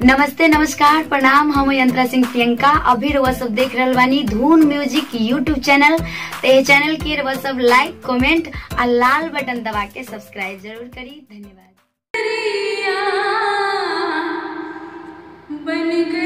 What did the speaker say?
नमस्ते नमस्कार प्रणाम हम यंत्रा सिंह प्रियंका अभी रउआ सब देख रहल बानी धून म्यूजिक यूट्यूब चैनल तो ये चैनल के रउआ सब लाइक कमेंट और लाल बटन दबा के सब्सक्राइब जरूर करी धन्यवाद बन गई